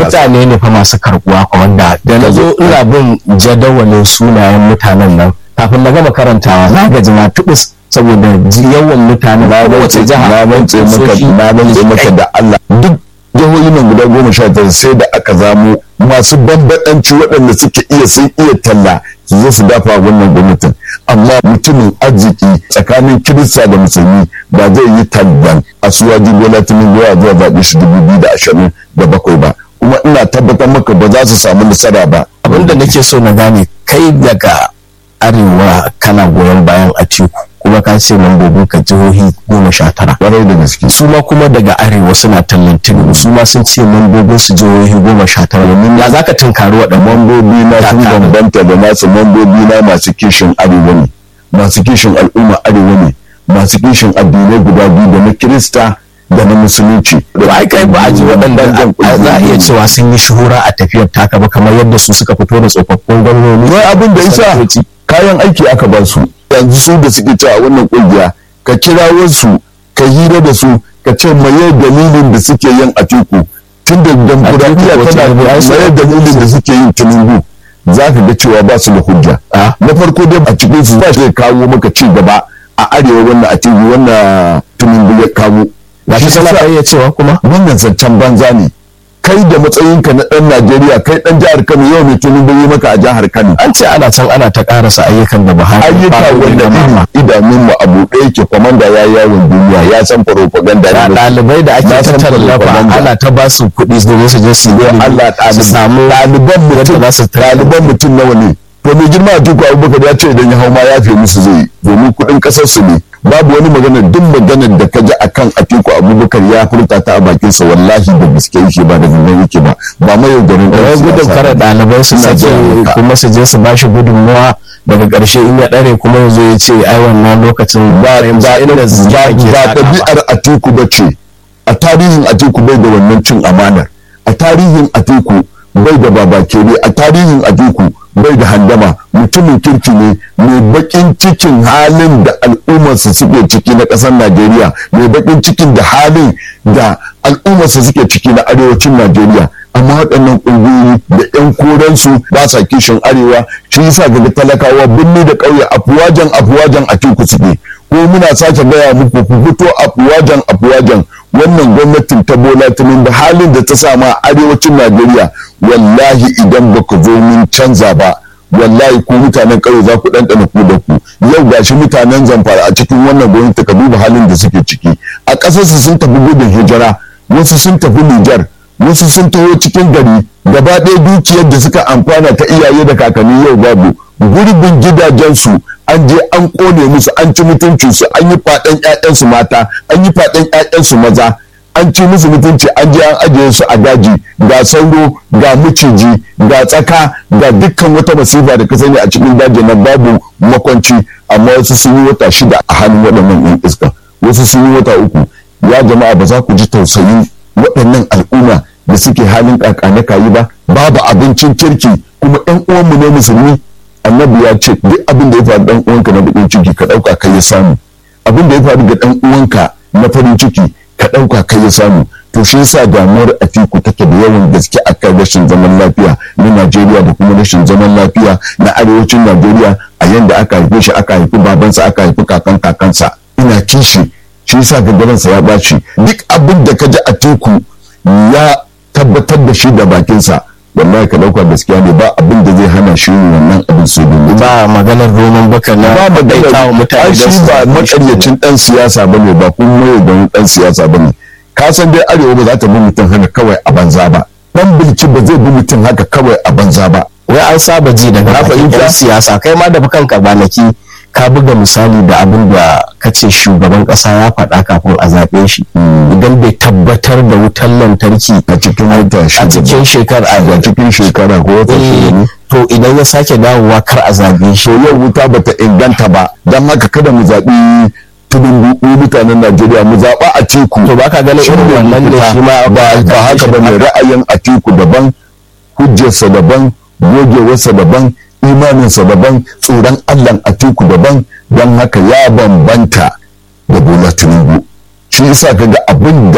mutane ne fa masu karbuwa wanda da na zo ina bin jadawalin sunayen mutanen nan kafin na gama karantawa na gaji na tubus saboda yawan mutane na kowace rantse jiha na rantse maka na rantse maka da Allah duk jihohin nan guda goma sha tara sai da aka zamo masu bambadanci waɗanda suke iya sun iya talla su zo su dafa wannan gwamnatin amma mutumin arziki tsakanin kirista da musulmi ba zai yi tallan a suwaji bola tinubu ya zuwa zaɓe shi dubu biyu da ashirin da bakwai ba kuma ina tabbatar maka ba za su samu nasara ba abinda nake so na gane kai daga arewa kana goyon bayan a teku kuma ka ce mambobin ka jihohi goma sha tara ƙwarai da gaske su ma kuma daga arewa suna tallan tinubu su ma sun ce mambobin su jihohi goma sha tara domin ya za ka tunkari waɗannan mambobi na sun Kaka. bambanta da nasu mambobi na masu kishin arewa ne masu kishin al'umma arewa ne masu kishin addinai guda biyu da na kirista da na musulunci to ai kai ba a ji waɗanda a- za a iya cewa sun yi shuhura a tafiyar taka ba kamar yadda su suka fito da tsofaffin gwamnoni wai abin da isa sanatoci. kayan aiki aka ba su yanzu su da suke cewa wannan kungiya ka kira wasu ka hira da su ka ce maye dalilin da suke yin atiku tun da demokuraɗiyya Atiku ko tana Tinubu, ai su maye Atiku dalilin da suke yin tinubu za ka ga cewa ba su da hujja Ah. na farko dai a cikin su ba shi zai kawo maka ci gaba a arewa wannan atiku wannan tinubu ya kawo ba shi sana ka iya cewa kuma wannan zancen banza ne kai da matsayinka na ɗan najeriya kai ɗan jihar kano yau mai tinubu yi maka a jihar kano an ce ana can ana ta karasa ayyukan da Buhari ayyuka ya fara wanda gudanarwa. iri idanun mu abu ɗaya ke kwamanda ya yi yawon duniya ya san propaganda da ne ɗalibai da ake Na san tallafa propaganda. ana ta ba su kuɗi domin su je su yi ilimi, Allah su samu ɗaliban mutum yadda za su ɗaliban mutum nawa ne to mai girma a tuku abubakar ya ce idan ya hau ma ya fi musu zai yi domin kuɗin ƙasar su ne babu wani magana duk maganar da ka ji akan atiku abubakar ya furta ta a bakinsa wallahi da gaske yake ba da gangan yake ba ba mai yaudarin ɗan wai gudun siyasa kare ba. ɗalibai su Ina sake gaya maka. kuma su je su ba shi gudunmuwa daga ƙarshe in ya ɗare kuma ya zo ya ce ai wannan lokacin ba ba inda ba ba ɗabi'ar atiku ba ce a tarihin atiku bai da wannan cin amanar a tarihin atiku bai da babakere a tarihin atiku bai da handama mutumin kirki ne mai bakin cikin halin da al'ummarsa suke ciki na ƙasar najeriya mai bakin cikin da halin da al'ummarsa suke ciki na arewacin najeriya amma waɗannan ƙungiyoyi da 'yan koransu ba sa kishin arewa shi yasa ga talakawa birni da ƙauye afuwajen afuwajen a teku suke ko muna sake gaya muku ku fito afuwajen afuwajen wannan gwamnatin ta bola tinubu halin da ta sama a arewacin najeriya wallahi idan ba ku zo mun canza ba wallahi ku mutanen ƙauye za ku ɗanɗana ku da ku yau gashi mutanen zamfara a cikin wannan gwamnati ka duba halin da suke ciki a ƙasarsu sun tafi gudun hijira wasu sun tafi nijar wasu sun taho cikin gari gaba ɗaya dukiyar da suka amfana ta iyaye da kakanni yau babu gurbin gidajensu an je an ƙone musu an ci mutuncinsu an yi faɗan 'ya'yansu mata an yi faɗan 'ya'yansu maza an ci musu mutunci an je an ajiye su a daji ga sauro ga miciji ga tsaka ga dukkan wata masifa da ka sani a cikin daji na babu makwanci amma wasu sun yi wata shida a hannun waɗannan 'yan iska wasu sun yi wata uku ya jama'a ba za ku ji tausayin waɗannan al'umma da suke halin kakane kayi ba babu abincin kirki kuma ɗan uwanmu ne musulmi annabi ya ce duk abin da ya faru ɗan uwanka na bakin ciki ka ɗauka kai ya samu abin da ya faru ga ɗan uwanka na farin ciki ka ɗauka kai ya samu to shi yasa damuwar atiku take da yawan gaske akan rashin zaman lafiya na najeriya da kuma rashin zaman lafiya na arewacin najeriya a yanda aka haife shi aka haifi babansa aka haifi kakan kakansa ina kishi shi yasa gaggaransa ya ɓaci duk abin da ka ji atiku ya tabbatar da shi da bakinsa wallahi ka ɗauka gaskiya ne ba abin da zai hana shi yin wannan abin su domin ba maganar roman baka na ba daita wa magana mutane ai don shi su ba zaɓe shi. makaryacin dan siyasa bane ba kuma mai don dan siyasa bane ka san dai arewa ba za ta bi mutum haka kawai a banza ba dan bilki ba zai bi mutum haka kawai a banza ba wai an saba ji daga Na bakin fahimta. yan siyasa kai ma da kanka kwanaki ka buga misali da abin da kace shugaban kasa ya faɗa kafin a zaɓe shi idan bai tabbatar da wutar lantarki a cikin wata a shida cikin shekara a cikin shekara ko wata shida ne to idan ya sake dawowa kar a zaɓe shi to yau wuta bata inganta ba don haka kada mu zaɓi tudun mutanen Najeriya mu zaɓa a teku to baka ganin Shi irin ne wannan ne mafita. shi ma ba ba haka ba ne ra'ayin atiku daban hujjarsa daban gogewarsa daban imaninsa daban tsoron allah atiku daban don haka ya bambanta da bola tinubu shi yasa kaga abin da